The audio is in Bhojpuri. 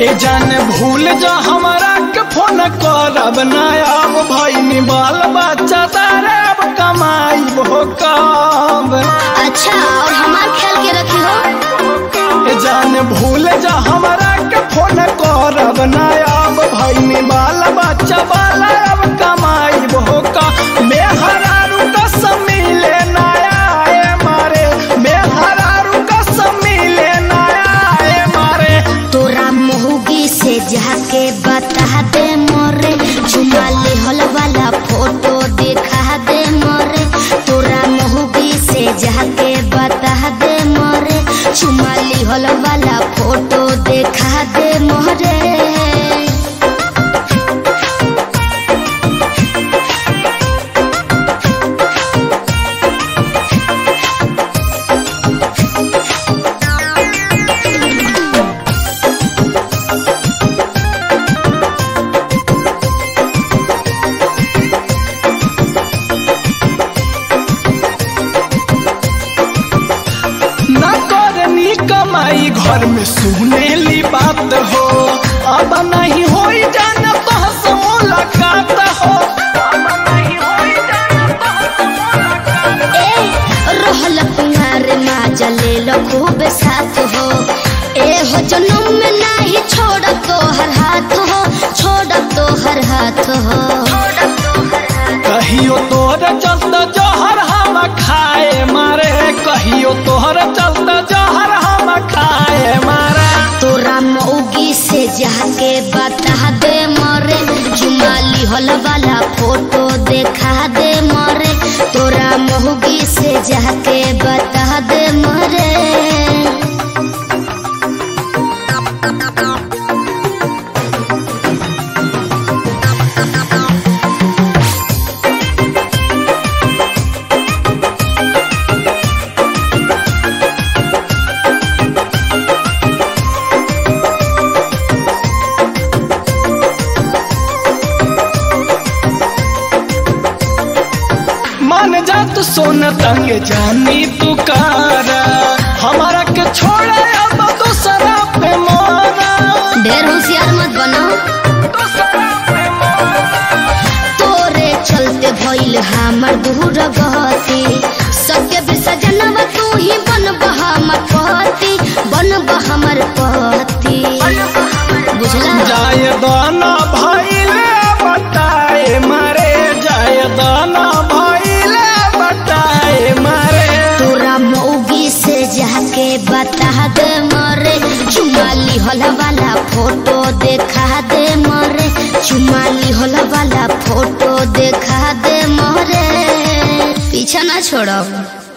ए जान भूल जा हमारा के फोन करब ना अब भैनी बाल बच्चा तारे अब कमाई हो कब अच्छा और हमार ख्याल के रखी हो ए जान भूल जा हमारा के फोन करब ना अब भैनी बाल बच्चा बाला अब कमाई हो का मेहरारू कसम मिले नया ए मारे मेहरारू कसम मिले नया ए मारे तोरा मोहगी से जाके बता दे मोरे झुमाली हल वाला फोटो दिखा दे मोरे तोरा मोहगी से जाके बता दे मोरे झुमाली हल वाला फोटो दिखा दे मोरे न करनी कमाई घर में सुनेली बात हो अब नहीं हो जान तो मुलाकात हो ए रहल कुंवर माजा ले लो खूब साथ हो ए हो जन्म में नाही छोड़ तो हर हाथ हो छोड़ तो हर हाथ हो कहियो तोहर चलत जहर हम खाए मारे कहियो तोहर चलत जहर हम खाए मारे तोरा मौगी से जाके बता दे मरे जुमाली हल वाला फोटो देखा दे मरे तोरा मौगी से जाके बता दे मरे मान जा तू सोन तंग जानी तू कारा हमारा के छोड़ा अब दूसरा पे मोरा ढेर होशियार मत बनो दूसरा पे मोरा तोरे चलते भइल हमर दूर गति सबके विसर्जनवा तू ही बन हमर पति बन हमर पति बुझला जाय दाना भइले बताए मारे जाय दाना भइले बताए मारे तोरा मौगी से जाके बता दे मरे चुमाली होला वाला फोटो देखा दे मरे चुमाली होला वाला फोटो देखा दे मरे पीछा ना छोड़ो